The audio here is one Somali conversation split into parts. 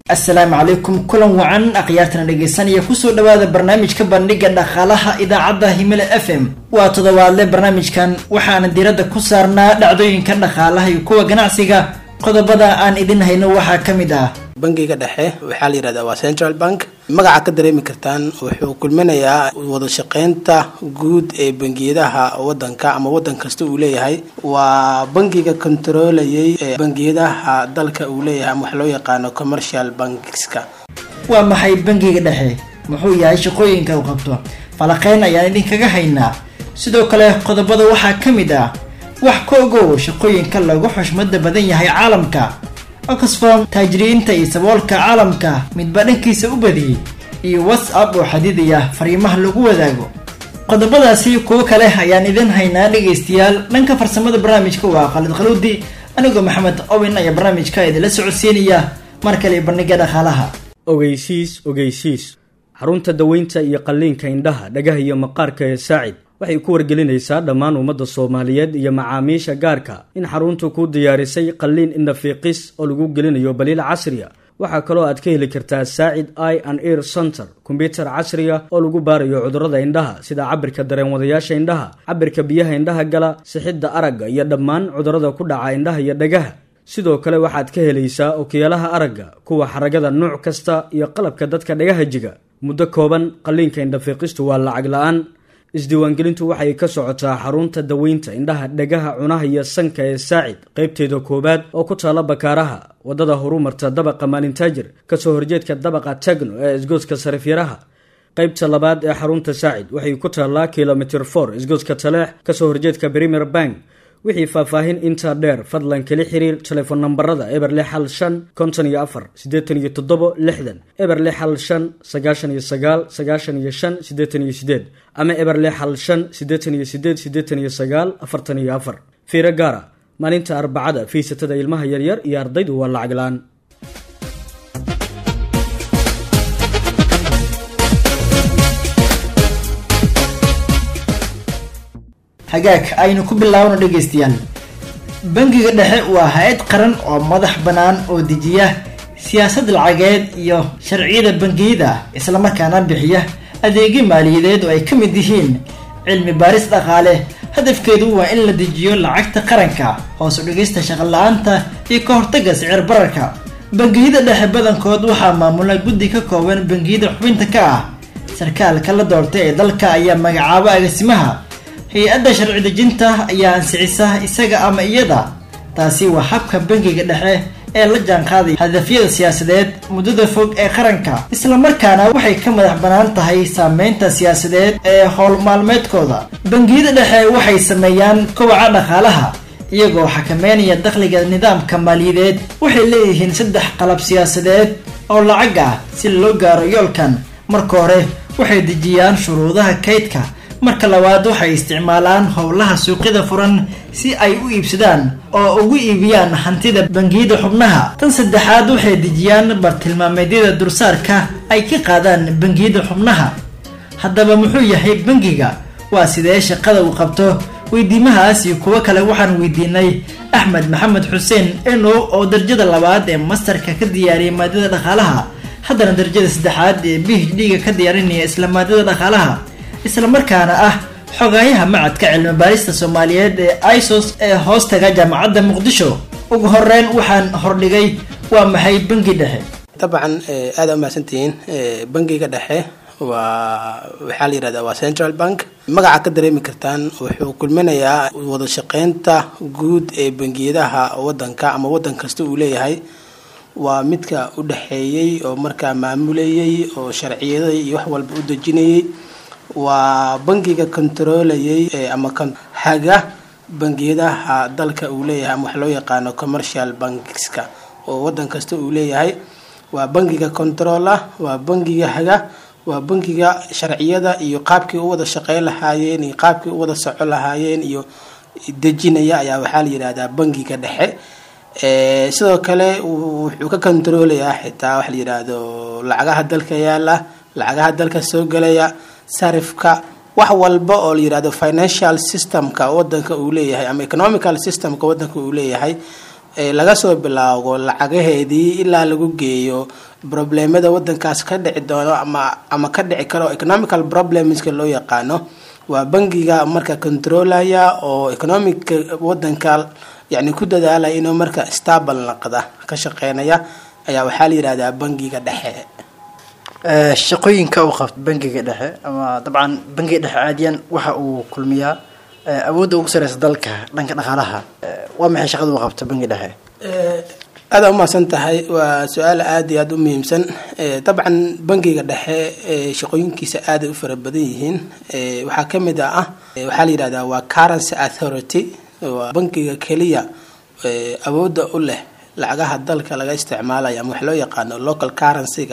asalaamu calaykum kulan wacan akhyaartana dhegeysanaya kusoo dhawaada barnaamijka bandhiga dhaqaalaha idaacadda himile f m waa toddobaadle barnaamijkan waxaana diiradda ku saarnaa dhacdooyinka dhaqaalaha iyo kuwa ganacsiga qodobada aan idin hayno waxaa ka mid ah bangiga dhexe waxaa la yihahdaa waa central bank magaca ka dareemi kartaan wuxuu kulminayaa wada shaqeynta guud ee bangiyadaha wadanka ama wadan kasta uu leeyahay waa bangiga kontarolayay ee bangiyadaha dalka uu leeyahay ama wax loo yaqaano commercial bankska waa maxay bangiga dhexe muxuu yahay shaqooyinka uu qabto falaqeyn ayaan idinkaga haynaa sidoo kale qodobada waxaa ka mid ah wax ka ogow shaqooyinka lagu xushmada badan yahay caalamka oxfam taajiriinta iyo saboolka caalamka midba dhankiisa u badiyey iyo whatsapp oo xadidaya fariimaha lagu wadaago qodobadaasi kuwo kale ayaan idin haynaa dhegaystayaal dhanka farsamada barnaamijka waa khalid khaluudi anigoo maxamed owin ayaa barnaamijka idinla socodsiinaya mar kale bandhiga dhaqaalaha ogeysiis ogeysiis xarunta daweynta iyo qalliinka indhaha dhagaha iyo maqaarka ee saacid waxay ku wargelinaysaa dhammaan ummadda soomaaliyeed iyo macaamiisha gaarka in xaruntu kuu diyaarisay qalliin indhafiiqis oo lagu gelinayo baliil casriya waxaa kaloo aad ka heli kartaa saacid i and eir center kombyutar casriga oo lagu baarayo cudurrada indhaha sida cabirka dareenwadayaasha indhaha cabirka biyaha indhaha gala sixidda aragga iyo dhammaan cudurrada ku dhaca indhaha iyo dhagaha sidoo kale waxaad ka helaysaa okiyaalaha aragga kuwa xaragada nuuc kasta iyo qalabka dadka dhagaha jiga muddo kooban qalliinka indhafiiqistu waa lacag la-aan isdiiwaangelintu waxay ka socotaa xarunta daweynta indhaha dhagaha cunaha iyo sanka ee saacid qaybteeda koowaad oo ku taala bakaaraha wadada horumarta dabaqa maalintaajir kasoo horjeedka dabaqa tagno ee isgooska sarifyaraha qaybta labaad ee xarunta saacid waxay ku taallaa kilomitr for isgooska taleex kasoo horjeedka premier bank wixii faahfaahin intaa dheer fadlan kala xiriir telefoon nambarada eber lix hal shan konton iyo afar siddeetan iyo toddobo lixdan eber lix hal shan sagaashan iyo sagaal sagaashan iyo shan siddeetan iyo sideed ama eber lix hal shan siddeetan iyo sideed siddeetan iyo sagaal afartan iyo afar fiiro gaara maalinta arbacada fiisatada ilmaha yaryar iyo ardaydu waa lacag la-aan hagaag aynu ku bilaabno dhegaystayaal bangiga dhexe waa hay-ad qaran oo madax bannaan oo dejiya siyaasad lacageed iyo sharciyada bangiyada islamarkaana bixiya adeegyo maaliyadeed oo ay ka mid yihiin cilmi baaris dhaqaale hadafkeedu waa in la dejiyo lacagta qaranka hoos u dhigista shaqola-aanta iyo ka hortagga sicir bararka bangiyada dhexe badankood waxaa maamula guddi ka kooban bangiyada xubinta ka ah sarkaalka la doortay ee dalka ayaa magacaaba agasimaha hay-adda sharci dejinta ayaa ansixisa isaga ama iyada taasi waa habka bangiga dhexe ee la jaanqaaday hadafyada siyaasadeed muddada fog ee qaranka islamarkaana waxay ka madax bannaan tahay saameynta siyaasadeed ee howl maalmeedkooda bangiyada dhexe waxay sameeyaan kobaca dhaqaalaha iyagoo xakameynaya dakhliga nidaamka maaliyadeed waxay leeyihiin saddex qalab siyaasadeed oo lacag ah si loo gaaro yoolkan marka hore waxay dejiyaan shuruudaha kaydka marka labaad waxay isticmaalaan howlaha suuqyada furan si ay u iibsadaan oo ugu iibiyaan hantida bangiyada xubnaha tan saddexaad waxay dejiyaan bartilmaameedyada dursaarka ay ka qaadaan bangiyada xubnaha haddaba muxuu yahay bangiga waa sidee shaqada uu qabto weydiimahaas iyo kuwo kale waxaan weydiinay axmed maxamed xuseen enow oo darajada labaad ee mastarka ka diyaariyay maadada dhaqaalaha haddana darajada saddexaad ee b h d-ga ka diyaarinaya isla maadada dhaqaalaha islamarkaana ah xogaayaha macadka cilmi baarista soomaaliyeed ee isos ee hoostaga jaamacadda muqdisho ugu horeyn waxaan hordhigay waa maxay bangi dhexe dabcan aada umahadsantihiin bangiga dhexe waa waxaa la yihahdaa waa central bank magaca ka dareemi kartaan wuxuu kulminayaa wada shaqeynta guud ee bangiyadaha wadanka ama wadan kasta uu leeyahay waa midka u dhexeeyey oo markaa maamulayay oo sharciyaday iyo wax walba u dejinayay waa bangiga kontarolayay ama haga bangiyadaha dalka uu leeyahay ama wax loo yaqaano commercial bankska oo wadan kasta uu leeyahay waa bangiga control ah waa bangiga haga waa bangiga sharciyada iyo qaabkii u wada shaqeyn lahaayeen iyo qaabkii u wada soco lahaayeen iyo dejinaya ayaa waxaa la yidhahdaa bangiga dhexe sidoo kale wuxuu ka kontaroolayaa xitaa waxa la yidhaahdo lacagaha dalka yaala lacagaha dalka soo gelaya sarifka wax walba oo la yidhahdo financial systemka wadanka uu leeyahay ama economical systemka wadanka uu leeyahay laga soo bilaago lacagaheedii ilaa lagu geeyo problemada wadankaas ka dhici doono ama ama ka dhici karo economical problemska loo yaqaano waa bangiga marka controlaya oo economic wadanka yani ku dadaalaya inuu marka stable naqda ka shaqeynaya ayaa waxaa la yihahdaa bangiga dhexe shaqooyinka uu qabto bangiga dhexe ama dabcan bangiga dhexe caadiyan waxa uu kulmiyaa awoodda ugu sareysa dalka dhanka dhaqaalaha waa maxay shaqada uu qabto bangiga dhexe aada umahadsan tahay waa su-aal aada iyo aada u muhiimsan dabcan bangiga dhexe shaqooyinkiisa aaday u fara badan yihiin waxaa kamid ah waxaa la yihahdaa waa currency authority waa bangiga keliya awoodda u leh lacagaha dalka laga isticmaalayo ama wax loo yaqaano local currency-ga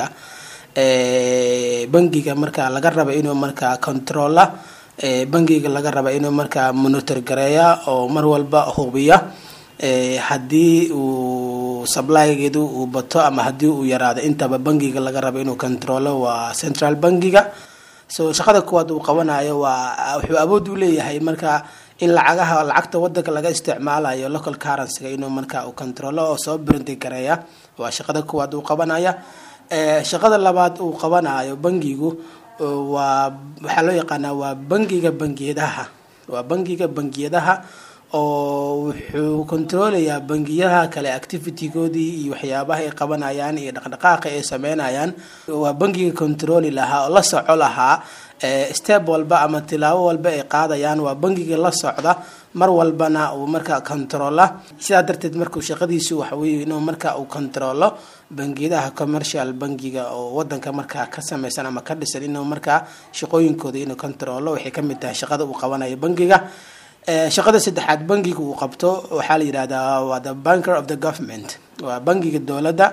bangiga marka laga raba inuu markaa controla bangiga laga raba inuu markaa monitor gareeya oo mar walba hubiya haddii uu supplygeedu uu bato ama haddii uu yaraado intaba bangiga laga raba inuu controlo waa central bangiga so shaqada kuwaad uu qabanayo waa wuxuu awood u leeyahay marka in lacagaha lacagta wadanka laga isticmaalayo local currencyga inuu marka uu controlo oo soo brinti gareeya waa shaqada kuwaad uu qabanaya shaqada labaad uu qabanayo bangigu waa waxaa loo yaqaanaa waa bangiga bangiyadaha waa bangiga bangiyadaha oo wuxuu controlayaa bangiyaha kale activitygoodii iyo waxyaabaha ay qabanayaan iyo dhaqdhaqaaqa ay sameynayaan waa bangiga controli lahaa oo la soco lahaa step walba ama tilaabo walba ay qaadayaan waa bangiga la socda mar walbana uu markaa controla sidaa darteed markuu shaqadiisu waxaweye inuu marka uu controlo bangiyadaha commercial bangiga oo wadanka markaa ka sameysan ama ka dhisan inuu markaa shaqooyinkooda inuu controlo waxay kamid tahay shaqada uu qabanayo bangiga shaqada saddexaad bangiga uu qabto waxaa la yihahdaa waa the banker of the government waa bangiga dowladda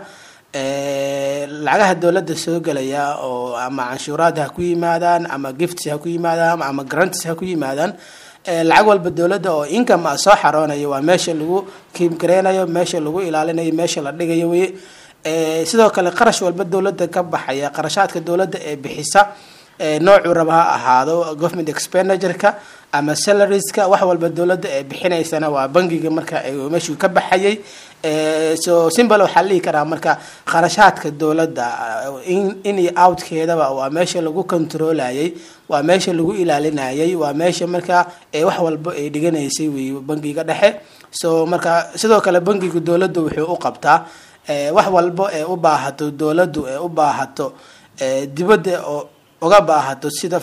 lacagaha dowladda soo gelaya oo ama canshuuraad ha ku yimaadaan ama gifts ha ku yimaadaan ama grants ha ku yimaadaan lacag walba dowladda oo income a soo xaroonayo waa meesha lagu kiimgareynayo meesha lagu ilaalinayo meesha la dhigayo wey sidoo kale qarash walba dowladda ka baxaya qarashaadka dowladda ee bixisa noocuu raba ha ahaado government expenditureka ama salariska wax walba dowladda ee bixinaysana waa bangiga marka meeshuu ka baxayay so simbal waxaa la dhihi karaa marka qarashaadka dowladda in iyo outkeedaba waa meesha lagu controlayay waa meesha lagu ilaalinayay waa meesha marka wax walba ay dhiganaysay wey bangiga dhexe so marka sidoo kale bangiga dowladda wuxuu u qabtaa wax walba ee u baahato dowladdu ee u baahato dibadda oo uga baahato sida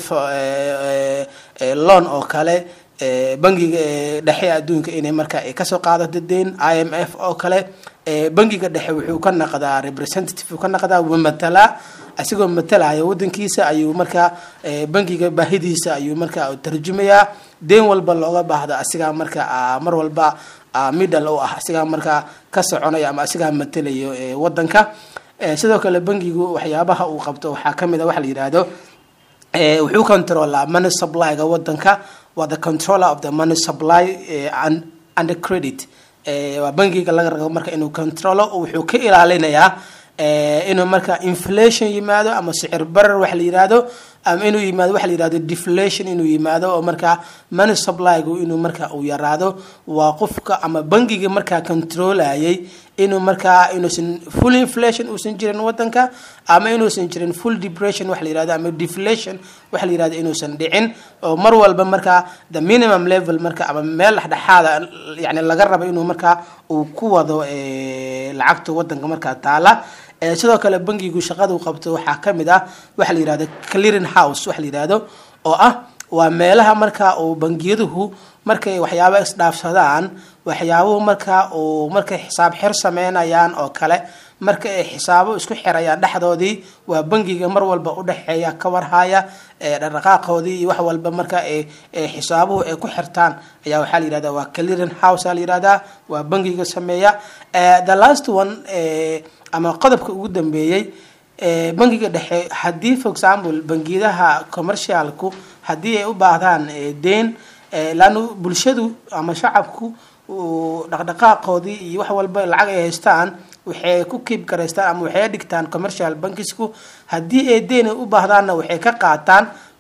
loan oo kale bangiga dhexe adduunka inay marka kasoo qaadato deyn i m f oo kale bangiga dhexe wuxuu ka naqdaa representative ka naqdaa wuu matalaa asigoo matalaya wadankiisa ayuu markaa bangiga baahidiisa ayuu markaa tarjumayaa deyn walba looga baahdo asigaa marka mar walba middle u ah asigaa markaa ka soconaya ama asigaa matalayo wadanka sidoo kale bangigu waxyaabaha uu qabto waxaa kamid a waxa la yidhaahdo wuxuu controlaa money supplyga wadanka waa the controller of the money supply under credit waa bangiga laga rabo marka inuu controlo wuxuu ka ilaalinayaa inuu marka inflation yimaado ama sicir barar wax la yihahdo ama inuu yimaado waxa la yihahdo deflation inuu yimaado oo markaa money supplygu inuu marka uu yaraado waa qofka ama bangiga markaa controlayay inuu markaa inuusan full inflation uusan jirin wadanka ama inuusan jirin full depression wax la yihahdo ama deflation wax la yihahdo inuusan dhicin oo mar walba markaa the minimum level marka ama meel dhexdhexaada yani laga rabo inuu markaa uu ku wado lacagta wadanka markaa taala sidoo kale bangigu shaqadu qabto waxaa kamid ah waxa la yihahdo clearing house waxa la yihahdo oo ah waa meelaha marka uu bangiyaduhu markay waxyaabo isdhaafsadaan waxyaabuhu marka uu markay xisaab xir sameynayaan oo kale marka ay xisaabo isku xirayaan dhexdoodii waa bangiga mar walba udhexeeya ka warhaya dhaqdhaqaaqoodii iyo wax walba marka xisaabuhu ay ku xirtaan ayaa waxaa la yihahda waa clearing house a la yihahdaa waa bangiga sameeya the last one ama qodobka ugu dambeeyey bangiga dhexe haddii for example bangiyadaha commercialku haddii ay u baahdaan deyn laanu bulshadu ama shacabku dhaqdhaqaaqoodii iyo wax walba lacag ay haystaan waxay ku kiib garaystaan ama waxay dhigtaan commercial bankisku haddii ay deyn ay u baahdaanna waxay ka qaataan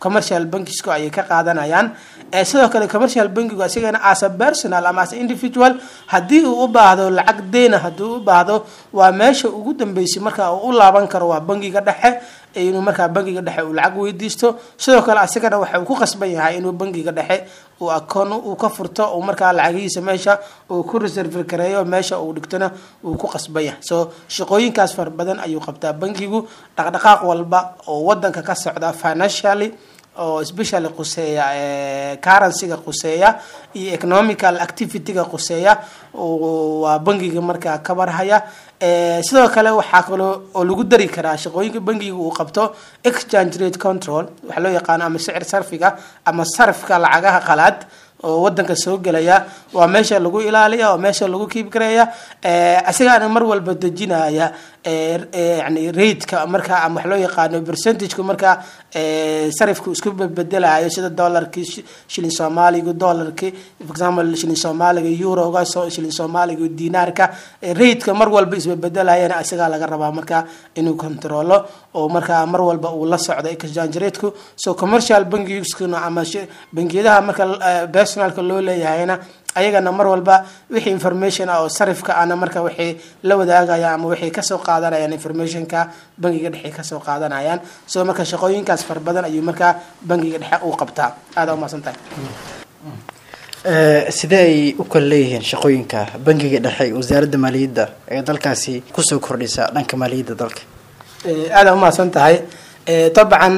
commercial bankisko ayay ka qaadanayaan sidoo kale commercial bankigu isagana as a personal ama as a individual haddii uu u baahdo lacag deyna haddii u baahdo waa meesha ugu dambeysay marka uu u laaban karo waa bankiga dhexe inuu markaa bankiga dhexe uu lacag weydiisto sidoo kale asigana waxa uu ku qasban yahay inuu bankiga dhexe uu akoon uu ka furto uu markaa lacagihiisa meesha uu ku reserve gareeyo meesha uu dhigtona uu ku qasban yahay so shaqooyinkaas fara badan ayuu qabtaa bankigu dhaqdhaqaaq walba oo wadanka ka socda financially oo specially quseeya currencyga quseeya iyo economical activityga quseeya waa bankiga markaa ka barhaya sidoo kale waxaa kaloo oo lagu dari karaa shaqooyinka bankiga uu qabto exchange rate control waxaa loo yaqaano ama sicir sarfiga ama sarfka lacagaha qalaad oo wadanka soo gelaya waa meesha lagu ilaaliya waa meesha lagu kiib gareeya isagaana mar walba dejinaya yani rateka markaa ama wax loo yaqaano percentageka markaa sarifku isku bedelayo sida dollarkii shilin soomaaliga dollarkii for example shilin soomaaliga euroga shilin soomaaliga dinaarka rateka mar walba isbebedelayana isagaa laga rabaa markaa inuu controlo oo markaa mar walba uu la socdo exchange rateku so commercial bankiskuna ama bankiyadaha marka personalka loo leeyahayna ayagana mar walba wixii information ah oo sarifka ana marka waxay la wadaagayaan ama waxay kasoo qaadanayaan informationka bankiga dhexe kasoo qaadanayaan so marka shaqooyinkaas fara badan ayuu markaa bankiga dhexe uu qabtaa aada umaasan tahay sidee ay u kala leeyihiin shaqooyinka bankiga dhexe iyo wasaaradda maaliyadda ee dalkaasi kusoo kordhisa dhanka maaliyadda dalka aada umahadsan tahay dabcan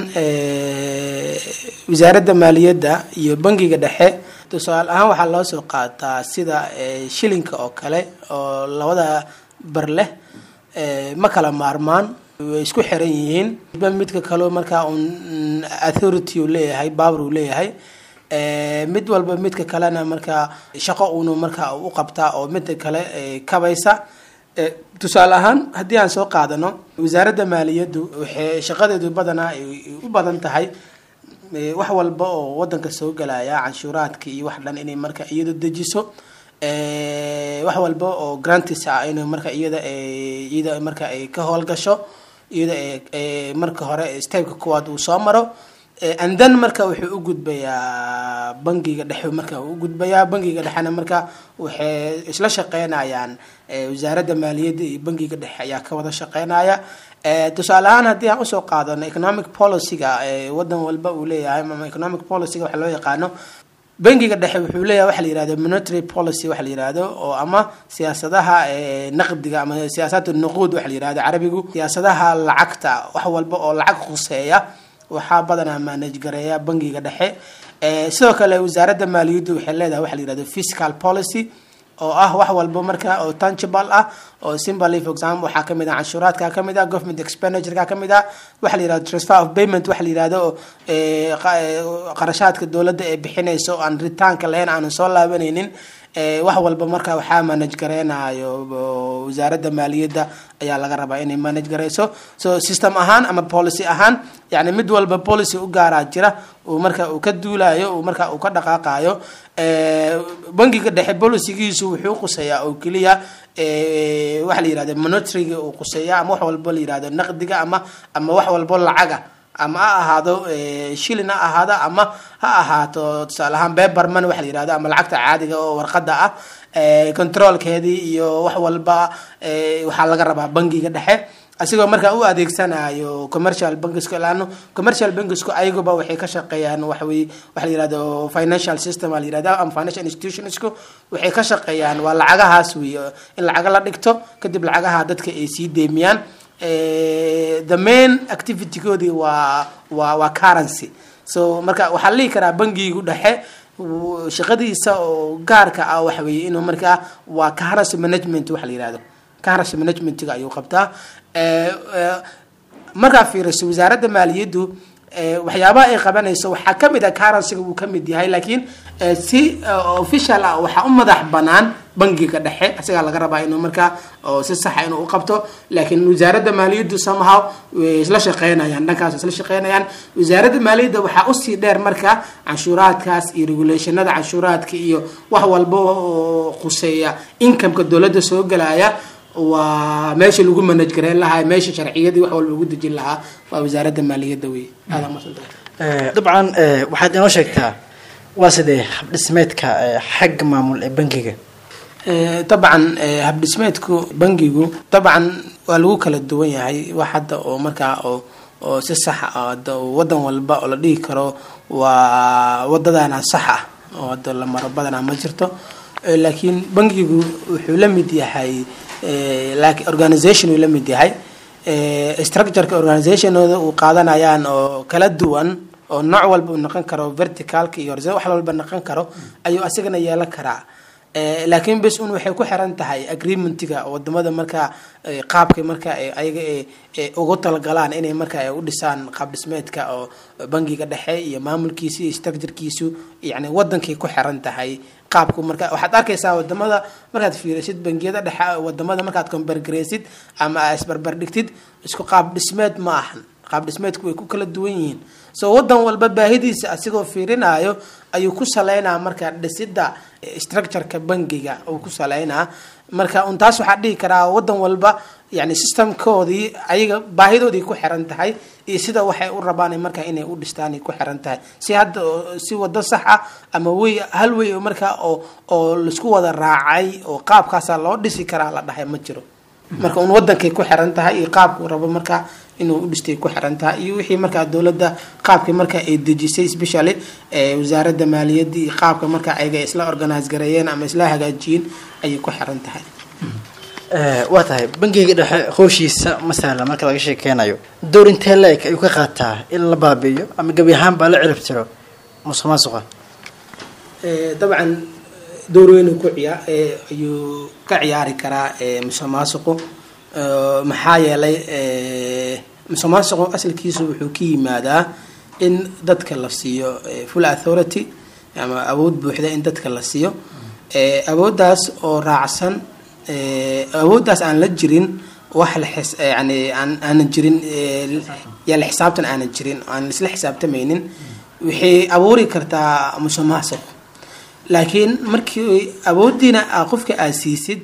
wasaaradda maaliyadda iyo bankiga dhexe tusaale ahaan waxaa loo soo qaataa sida shilinka oo kale oo labada bar leh ma kala maarmaan way isku xiran yihiin ba midka kaleo markaa un authority uu leeyahay power uu leeyahay mid walba midka kalena markaa shaqo uunu markaa u qabtaa oo midka kale kabaysa tusaale ahaan haddii aan soo qaadano wasaaradda maaliyaddu waxay shaqadeedu badanaa ay u badan tahay wax walba oo wadanka soo gelaya canshuuraadka iyo wax dhan inay marka iyada dejiso wax walba oo grantis ah in marka iyada iyada marka ay ka howlgasho iyada marka hore stepka kuwaad uu soo maro and then marka wuxuu u gudbayaa bankiga dhexe marka u gudbayaa bankiga dhexena marka waxay isla shaqeynayaan wasaaradda maaliyadda iyo bankiga dhexe ayaa ka wada shaqeynaya tusaale ahaan haddii aan usoo qaadano economic policyga wadan walba uu leeyahay ama economic policyga waxa loo yaqaano bankiga dhexe wuxuu leeyahay waxa la yihahdo monetary policy waxa la yihahdo oo ama siyaasadaha naqdiga ama siyaasat nuquud waxa la yihahdo carabigu siyaasadaha lacagta wax walba oo lacag khuseeya waxaa badanaa manage gareeya bankiga dhexe sidoo kale wasaaradda maaliyaddu waxay leedahay waxa la yihahdo fiscal policy oo ah wax walba marka oo tangible ah oo simbaly for example waxaa kamid ah canshuuraadka kamid ah government expenditureka kamid ah waxa la yihahdo transfer of payment waxa la yihahdo qarashaadka dowladda ee bixinayso aan ritaanka lahayn aanan soo laabanaynin wax walba marka waxaa manage gareynayo wasaaradda maaliyadda ayaa laga rabaa inay manage gareyso so system ahaan ama policy ahaan yani mid walba policy u gaaraa jira uu marka uu ka duulayo uu marka uu ka dhaqaaqayo bankiga dhexe policygiisu wuxuu quseeyaa oo keliya waxa la yihahdo monitoryga uu quseeya ama wax walbo la yihahdo naqdiga ama ama wax walbo lacaga ama ha ahaado shilin ha ahaado ama ha ahaato tusaale ahaan beberman waxa la yihahdo ama lacagta caadiga oo warqada ah controlkeedii iyo wax walba waxaa laga rabaa bankiga dhexe asigoo markaa u adeegsanayo commercial bankiska laano commercial bankisku ayaguba waxay ka shaqeeyaan waxawey waxa la yihahdo financial system a la yihahda ama financial institutionsku waxay ka shaqeeyaan waa lacagahaas wey in lacaga la dhigto kadib lacagaha dadka ay sii deemiyaan the main activitygoodii waa waa waa currency so marka waxaa la dhihi karaa bankigu dhexe shaqadiisa oo gaarka ah waxa weeye inuu markaa waa currency management waxa la yihahdo currency managementga ayuu qabtaa markaa fiiriso wasaaradda maaliyaddu waxyaabaha ay qabanayso waxaa kamid ah currencyga wuu kamid yahay laakiin si official ah waxaa u madax banaan bankiga dhexe isagaa laga rabaa inuu markaa si saxa inuu u qabto laakiin wasaaradda maaliyaddu somehow way isla shaqeynayaan dhankaas isla shaqeynayaan wasaaradda maaliyadda waxaa usii dheer marka canshuuraadkaas iyo regulationada canshuuraadka iyo wax walba oo khuseeya incomeka dowladda soo gelaya waa meesha lagu manaj gareyn lahaa meesha sharciyadii wax walba lagu dejin lahaa waa wasaaradda maaliyadda wey aada masantahay dabcan waxaad inoo sheegtaa waa sidee habdhismeedka xagga maamul ee bangiga dabcan habdhismeedku bangigu dabcan waa lagu kala duwan yahay wax hadda oo markaa oo oo si sax ah hadda wadan walba oo la dhihi karo waa wadadana sax ah oo hadda la maro badanaa ma jirto laakiin bangigu wuxuu la mid yahay laakiin organisation uu la mid yahay structureka organizationooda uu qaadanayaan oo kala duwan oo nooc walba uu noqon karo verticalka iyo horizontal wax walba noqon karo ayuu asigana yeelan karaa laakiin bes un waxay ku xiran tahay agreementiga wadamada markaa qaabka marka ayaga ugu talagalaan inay marka u dhisaan qaab dhismeedka oo bangiga dhexe iyo maamulkiisa iyo structurekiisu yani wadankay ku xiran tahay qaabku marka waxaad arkaysaa wadamada markaad fiirisid bangiyada dhexe wadamada markaad combergareysid ama isbarbardhigtid isku qaab dhismeed ma ahan qaab dhismeedku way ku kala duwan yihiin so wadan walba baahidiisa asigoo fiirinayo ayuu ku saleynaa marka dhisida structureka bangiga uu ku saleynaa marka un taas waxaa dhihi karaa wadan walba yani systemkoodii ayaga baahidoodii ku xiran tahay iyo sida waxay u rabaan marka inay u dhistaan ku xiran tahay si hadda si wado sax ah ama wey hal wey marka oo oo laisku wada raacay oo qaabkaasa loo dhisi karaa la dhahay ma jiro marka un wadankay ku xiran tahay iyo qaabkuu rabo marka inuu u dhistay ku xiran tahay iyo wixii markaa dowladda qaabkii marka ay dejisay specially wasaaradda maaliyadda iyo qaabka marka ayaga isla organise gareeyeen ama isla hagaajiyeen ayay ku xiran tahay waa tahay bangiga dhexe hooshiisa masala marka laga sheekeynayo door intee la-eg ayuu ka qaataa in la baabi'iyo ama gebi ahaan baa la cirib tiro musuq maasuqa dabcan door weynuu ku ciyaa ayuu ka ciyaari karaa musuq maasuqu maxaa yeelay musuq maasuqu asalkiisu wuxuu ka yimaadaa in dadka la siiyo full authority ama awood buuxda in dadka la siiyo awooddaas oo raacsan awooddaas aan la jirin wax la xis yani aan aanan jirin yaa la xisaabtan aanan jirin aan isla xisaabtamaynin waxay abuuri kartaa musuq maasuq laakiin markii awooddiina a qofka aad siisid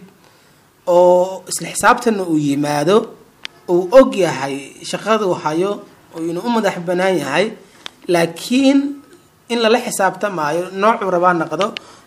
oo isla xisaabtanna uu yimaado uu og yahay shaqaduu hayo oo inuu u madax banaan yahay laakiin in lala xisaabtamaayo noocuu rabaa noqdo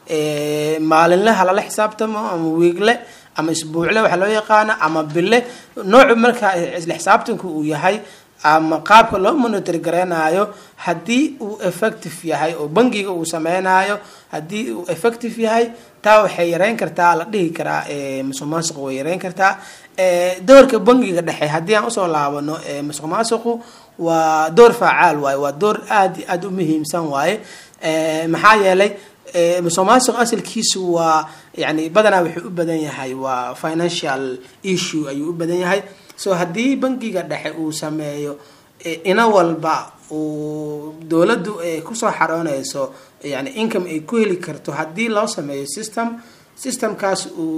maalinleha lala xisaabtamo ama wiigle ama isbuucle waxaa loo yaqaano ama bille noocu markaa isla xisaabtanku uu yahay ama qaabka loo monitor gareynayo haddii uu effective yahay oo bangiga uu sameynayo haddii uu effective yahay taa waxay yareyn kartaa la dhihi karaa musuq maasuqu way yareyn kartaa doorka bangiga dhexe haddii aan usoo laabano musuq maasuqu waa door faacaal waaye waa door aad aada u muhiimsan waaye maxaa yeelay musuq maasuq asalkiisu waa yani badanaa wuxuu u badan yahay waa financial issue ayuu u badan yahay so haddii bangiga dhexe uu sameeyo ina walba uu dowladdu kusoo xarooneyso yani income ay ku heli karto haddii loo sameeyo system systemkaas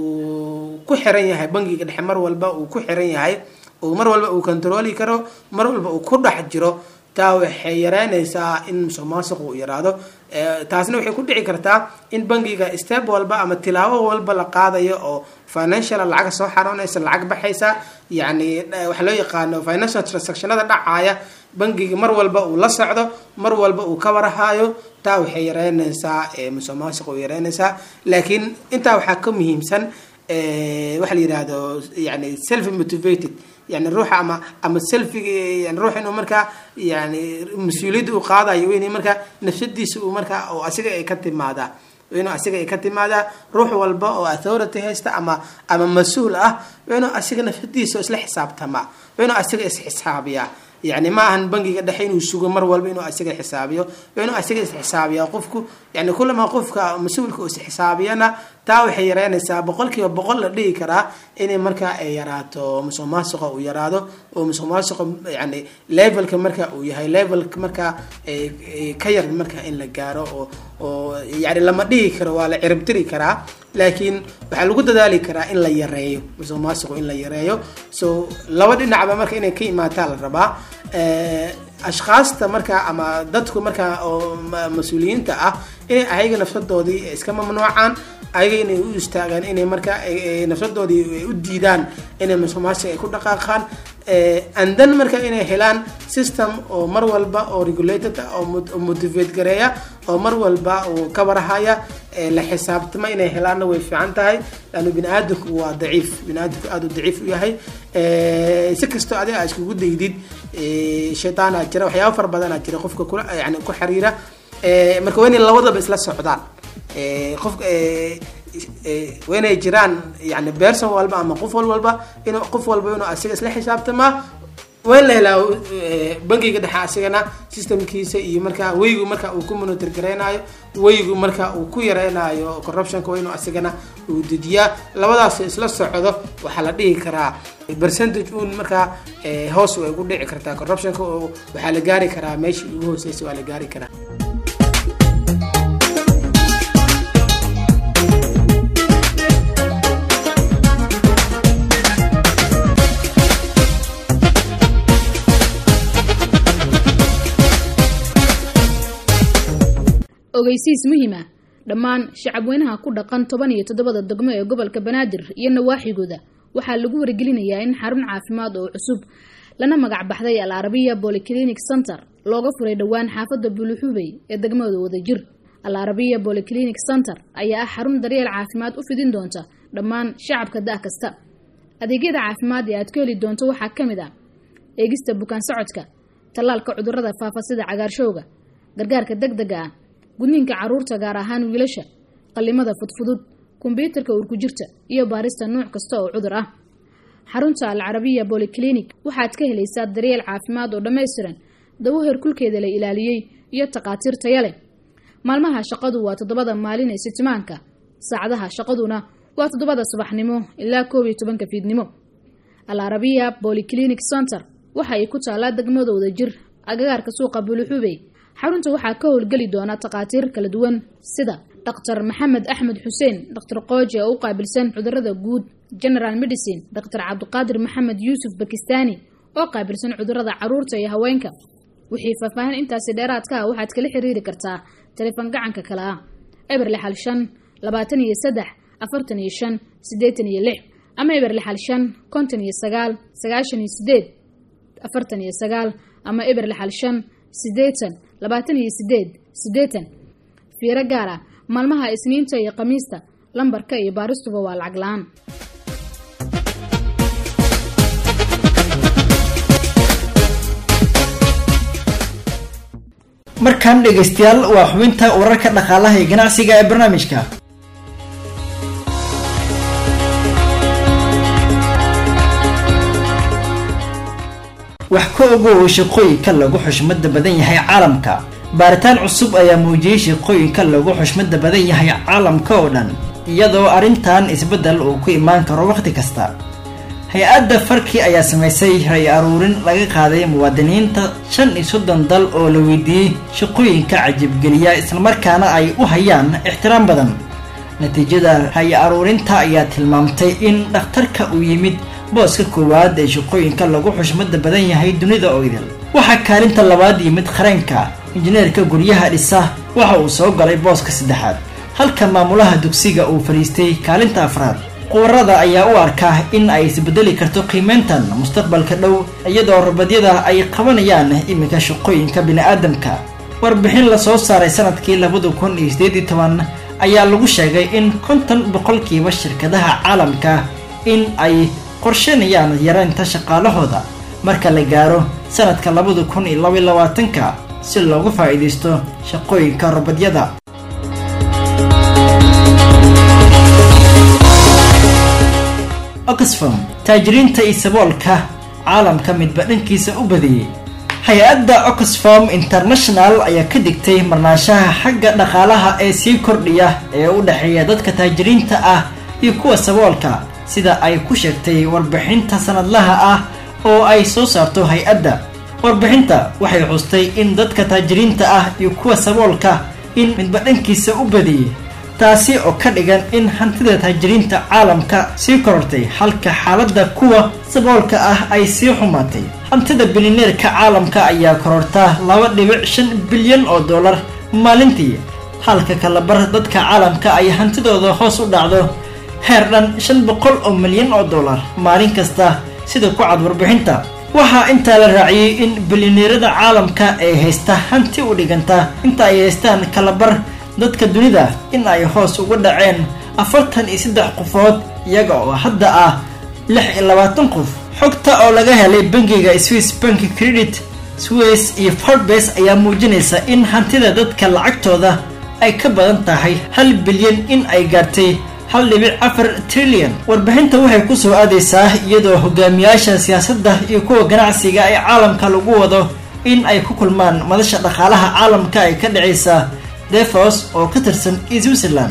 uu ku xiran yahay bangiga dhexe mar walba uu ku xiran yahay mar walba uu controli karo mar walba uu ku dhex jiro taa waxay yareynaysaa in musuq maasuq uu yaraado taasna waxay ku dhici kartaa in bangiga step walba ama tilaabo walba la qaadayo oo financial lacag soo xaroonaysa lacag baxaysa yani waxaa loo yaqaano financial transactionada dhacaya bangiga mar walba uu la socdo mar walba uu ka warhayo taa waxay yareynaysaa musuq maasuq uu yareynaysaa laakiin intaa waxaa ka muhiimsan waxa la yihahdo yani self motivated yani ruuxa ama ama selfiga yani ruux inuu markaa yani mas-uuliyadda uu qaadayo inay markaa nafsadiisa uu markaa oo asiga ay ka timaadaa inuu asiga ay ka timaadaa ruux walba oo authority haysta ama ama mas-uul ah inuu asiga nafsadiisa isla xisaabtamaa inuu asiga isxisaabiyaa yani ma ahan bangiga dhexe inuu sugo mar walba inuu asiga xisaabiyo inuu asiga isxisaabiya qofku yani kulamaa qofka mas-uulka uu isxisaabiyana taa waxay yareynaysaa boqol kiiba boqol la dhihi karaa inay markaa ay yaraato musuq maasuqa uu yaraado oo musuq maasuqa yani levelka marka uu yahay levelka markaa ka yar marka in la gaaro oo oo yani lama dhihi karo waa la ciribtiri karaa laakiin waxaa lagu dadaali karaa in la yareeyo musuq maasuqu in la yareeyo so laba dhinacba marka inay ka imaataa la rabaa ashkaasta markaa ama dadku markaa oo mas-uuliyiinta ah inay ayaga nafsadoodii iska mamnuucaan ayaga inay u istaagaan inay markaa nafsadoodii u diidaan inay musuq maasuq ay ku dhaqaaqaan andan marka inay helaan system oo mar walba oo regulated ah oo motivate gareeya oo mar walba uu ka warhaya la xisaabtama inay helaanna way fiican tahay laannu bini aadamku waa daciif bini aadamku aada u daciif u yahay si kastoo adiga aa iskugu daydid shaytaanaa jira waxyaaba fara badanaa jira qofka ku yani ku xiriira marka waa inay labadaba isla socdaan qof waa inay jiraan yani berson walba ama qof wal walba in qof walba inuu asiga isla xisaabtamaa waa in la helaa bangiga dhexe asigana systemkiisa iyo markaa weygu marka uu ku monitor gareynayo weygu marka uu ku yareynayo corruptionka waa inuu asigana uu dejiyaa labadaas isla socdo waxaa la dhihi karaa percentage un markaa hoos way ugu dhici kartaa corruptionka oo waxaa la gaari karaa meeshii ugu hooseysa waa la gaari karaa ogeysiis muhiima dhammaan shacabweynaha ku dhaqan toban iyo toddobada degmo ee gobolka banaadir iyo nawaaxigooda waxaa lagu wargelinayaa in xarun caafimaad oo cusub lana magac baxday al arabiya bolyclinic center looga furay dhowaan xaafadda buluxubey ee degmada wadajir al arabiya bolyclinic center ayaa ah xarun daryeel caafimaad u fidin doonta dhammaan shacabka da' kasta adeegyada caafimaad ee aad ku heli doonto waxaa ka mid ah eegista bukaan socodka tallaalka cudurrada faafa sida cagaarshowga gargaarka deg dega ah gudniinka caruurta gaar ahaan wiilasha qallimada fudfudud kombyuutarka urkujirta iyo baarista nuuc kasta oo cudur ah xarunta al carabiya bolyclinic waxaad ka helaysaa daryeel caafimaad oo dhammaystiran dawo herkulkeeda la ilaaliyey iyo takhaatiir taya leh maalmaha shaqadu waa toddobada maalin ee sitimaanka saacadaha shaqaduna waa toddobada subaxnimo ilaa koob iyo tobanka fiidnimo al arabiya bolyclinic center waxa ay ku taalaa degmadooda jir agagaarka suuqa buluxubey xarunta waxaa ka howlgeli doona takhaatiir kala duwan sida dhaktar maxamed axmed xuseen dhaktar qooji oo u qaabilsan cudurada guud general medicine dhaktar cabdiqaadir maxamed yuusuf bakistani oo qaabilsan cudurada caruurta iyo haweenka wixii faahfaahin intaasi dheeraadka ah waxaad kala xiriiri kartaa taleefan gacanka kale ah eber lixal shan labaatan iyo saddex afartan iyo shan siddeetan iyo lix ama eber lixal shan konton iyo sagaal sagaashan iyo sideed afartan iyo sagaal ama eber lixal shan siddeetan labaatan iyo sideed siddeetan fiiro gaar ah maalmaha isniinta iyo khamiista lambarka iyo baaristuba waa lacag la-aan markan dhegaystayaal waa xubinta wararka dhaqaalaha ee ganacsiga ee barnaamijka wax ka ogow shaqooyinka lagu xushmada badan yahay caalamka baaritaan cusub ayaa muujiyey shaqooyinka lagu xushmada badan yahay caalamka oo dhan iyadoo arrintan isbeddel uu ku imaan karo wakhti kasta hay-adda farki ayaa samaysay ray aruurin laga qaaday muwaadiniinta shan iyo soddon dal oo la weydiiyey shaqooyinka cajibgeliya islamarkaana ay u hayaan ixtiraam badan natiijada ray aruurinta ayaa tilmaamtay in dhakhtarka uu yimid booska koowaad ee shaqooyinka lagu xushmada badan yahay dunida oo idil waxaa kaalinta labaad yimid qareenka injineerka guryaha dhisa waxa uu soo galay booska saddexaad halka maamulaha dugsiga uu fadhiistay kaalinta afraad qubarada ayaa u arkaa in ay isbedeli karto qiimeyntan mustaqbalka dhow iyadoo rabadyada ay qabanayaan iminka shaqooyinka bini-aadamka warbixin lasoo saaray sanadkii labada kun iyo sideed iyo toban ayaa lagu sheegay in konton boqolkiiba shirkadaha caalamka in ay qorsheynayaan yareynta shaqaalahooda marka la gaaro sanadka labada kun iyo labaiy labaatanka si loogu faa'iidaysto shaqooyinka rabadyada oxfam taajiriinta iyo saboolka caalamka midba dhankiisa u badiyey hay-adda oxfam international ayaa ka digtay marnaanshaha xagga dhaqaalaha ee sii kordhiya ee u dhexeeya dadka taajiriinta ah iyo kuwa saboolka sida ay ku sheegtay warbixinta sanadlaha ah oo ay soo saarto hay-adda warbixinta waxay xustay in dadka taajiriinta ah iyo kuwa saboolka in midba dhankiisa u badiyey taasi oo ka dhigan in hantida taajiriinta caalamka sii korortay halka xaaladda kuwa saboolka ah ay sii xumaatay hantida bilineerka caalamka ayaa korortaa laba dhibic shan bilyan oo dollar maalintii halka kalabar dadka caalamka ay hantidooda hoos u dhacdo heer dhan shan boqol oo milyan oo dollar maalin kasta sida ku cad warbixinta waxaa intaa la raaciyey in bilineerada caalamka ay haysta hanti u dhiganta inta ay haystaan kalabar dadka dunida in ay hoos uga dhaceen afartan iyo saddex qofood iyaga oo hadda ah lix iyo labaatan qof xogta oo laga helay bangiga swiss bank credit swiss iyo forbes ayaa muujinaysa in hantida dadka lacagtooda ay ka badan tahay hal bilyan in ay gaartay hal dhibic afar trilyan warbixinta waxay ku soo aadaysaa iyadoo hogaamiyaasha siyaasadda iyo kuwa ganacsiga ee caalamka lagu wado in ay ku kulmaan madasha dhaqaalaha caalamka ay ka dhacaysa defos oo ka tirsan switzerland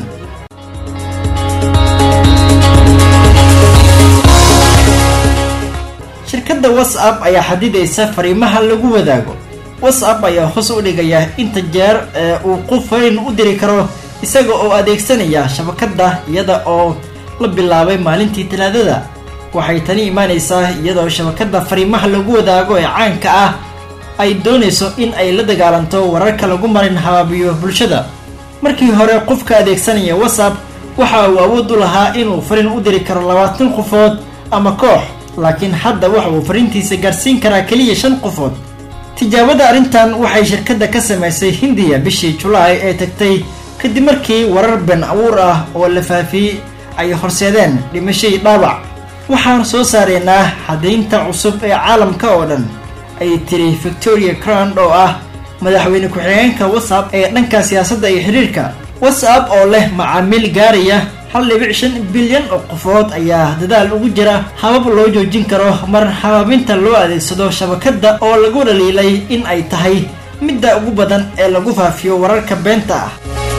shirkadda whatsapp ayaa xadidaysa fariimaha lagu wadaago whatsapp ayaa hoos u dhigaya inta jeer ee uu qof fariin u diri karo isaga oo adeegsanaya shabakadda iyada oo la bilaabay maalintii talaadada waxay tani imaanaysaa iyadoo shabakadda fariimaha lagu wadaago ee caanka ah ay doonayso in ay la dagaalanto wararka lagu marin habaabiyo bulshada markii hore qofka adeegsanaya whatsapp waxa uu awood u lahaa inuu fariin u diri karo labaatan qofood ama koox laakiin hadda waxa uu fariintiisa gaarsiin karaa keliya shan qofood tijaabada arrintan waxay shirkadda ka samaysay hindiya bishii julaay ee tagtay kadib markii warar been abuur ah oo la faafiyey ay horseedeen dhimashadii dhaawac waxaan soo saaraynaa xadaynta cusub ee caalamka oo dhan ay tiri victoria crand oo ah madaxweyne ku-xigeenka whatsapp ee dhanka siyaasadda iyo xiriirka whatsapp oo leh macaamiil gaaraya hal dhibic shan bilyan oo qofood ayaa dadaal ugu jira habab loo joojin karo mar habaabinta loo adeegsado shabakadda oo lagu dhaliilay in ay tahay midda ugu badan ee lagu faafiyo wararka beenta ah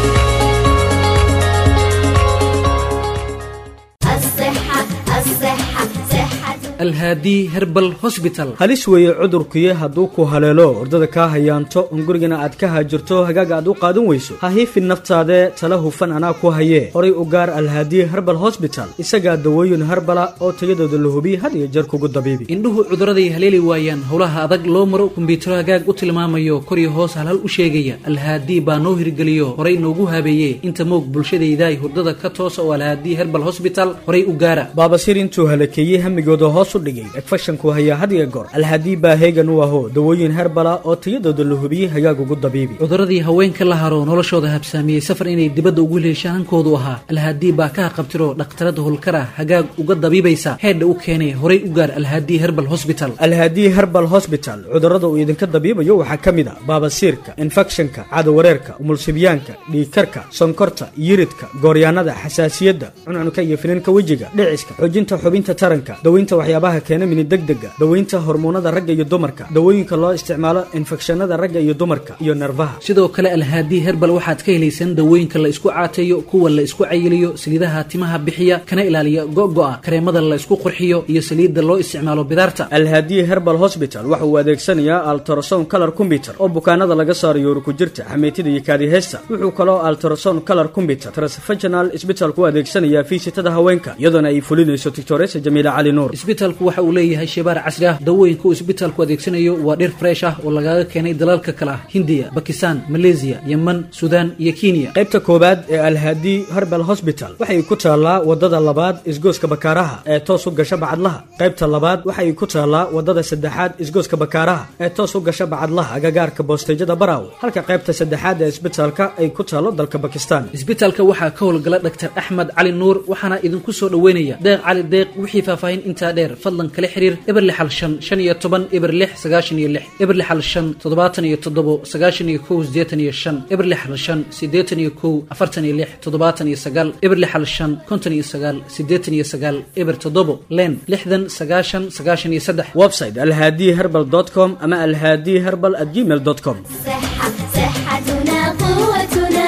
الصحة الصحة صحة alhaadi herbal hosbital halis weeye cudurkuye hadduu ku haleelo ordada kaa hayaanto on gurigana aad ka haajirto hagaaga aad u qaadan weyso ha hiifin naftaade tala hufan anaa ku hayee horay u gaar alhaadi herbal hosbital isagaa dawooyin herbala oo tayadooda la hubiye had iyo jeer kugu dabiibi indhuhu cuduraday haleeli waayaan howlaha adag loo maro kumbiyuutaro hagaag u tilmaamayo kor iyo hoos halhal u sheegaya alhaadi baa noo hirgeliyo horay noogu habeeyee inta moog bulshadaydaay hurdada ka toosa oo alhaadi herbal hosbital horay u gaara baabasir intuu halakeeyey hamigooda hoos u dhigay egfashanku hayaa had iyo goor alhaadii baa heegan u aho dawooyin herbala oo tayadooda la hubiyey hagaag ugu dabiibi cuduradii haweenka la haro noloshooda habsaamiyey safar inay dibadda ugu heleeshaan hankoodu ahaa alhaadii baa ka haqabtiro dhakhtarada holkar ah hagaag uga dabiibaysa heedha u keenay horay u gaar alhaadii herbal hosbital alhaadii herbal hosbital cudurrada uu idinka dabiibayo waxaa ka mid a baabasiirka infekshanka cadawareerka umulsibyaanka dhiigkarka sonkorta yiridka gooryaanada xasaasiyadda cuncunka iyo finanka wejiga dhiciska xoojinta xubinta taranka daweynta waxyaabaha keena mini degdega daweynta hormoonada ragga iyo dumarka dawooyinka loo isticmaalo infekshanada ragga iyo dumarka iyo nerfaha sidoo kale alhaadii herbal waxaad ka helaysaan dawooyinka la isku caateeyo kuwa la isku cayiliyo saliidaha timaha bixiya kana ilaaliya go'go'a kareemada la isku qurxiyo iyo saliidda loo isticmaalo bidaarta alhaadiye herbal hosbital waxa uu adeegsanayaa altrason color combyuter oo bukaanada laga saarayo urukujirta xameytida iyo kaadiheysta wuxuu kaloo altrason color combyuter transfaginal isbitalku u adeegsanayaa fiisitada haweenka iyadoona ay fulinayso tictoresa jamiila cali nuur isbitalku waxa uu leeyahay shebaar casri ah dawooyinka uu isbitalku adeegsanayo waa dhir fresh ah oo lagaga keenay dalalka kale ah hindiya bakistan maleesiya yeman suudaan iyo kenya qaybta koowaad ee alhaadi herbal hosbital waxay ku taallaa wadada labaad isgooska bakaaraha ee toos u gasha bacadlaha qaybta labaad waxay ku taallaa wadada saddexaad isgooska bakaaraha ee toos u gasha bacadlaha agagaarka boosteyjada baraawe halka qaybta saddexaad ee isbitalka ay ku taallo dalka bakistan isbitalka waxaa ka howlgala dhaktar axmed cali nuur waxaana idinku soo dhoweynaya deeq cali deeq wixii faahfaahin intaa dheer fadlan kala xiriir eber lixal shan shan iyo toban eber lix sagaashan iyo lix eber lixal shan toddobaatan iyo toddobo sagaashan iyo kow sideetan iyo shan eber lixal shan sideetan iyo kow afartan iyo lix toddobaatan iyo sagaal eber lixal shan konton iyo sagaal sideetan iyo sagaal eber toddobo len lixdan sagaashan sagaashan iyo saddex website alhaadi herbal com ama alhaadi herbal at gmail com صحة صحتنا قوتنا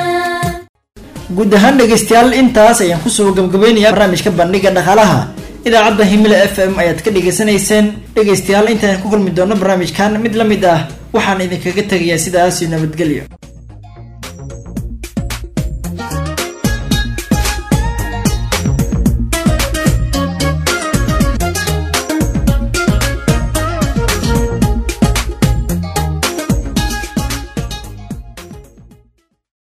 guud ahaan dhegaystayaal intaas ayaan kusoo gabgabaynayaa barnaamijka bandhiga dhaqaalaha idaacadda himila f m ayaad ka dhegaysanayseen dhegaystayaal intaan ku kulmi doono barnaamijkan mid la mid ah waxaan idinkaga tegayaa sidaas iyo nabadgelyo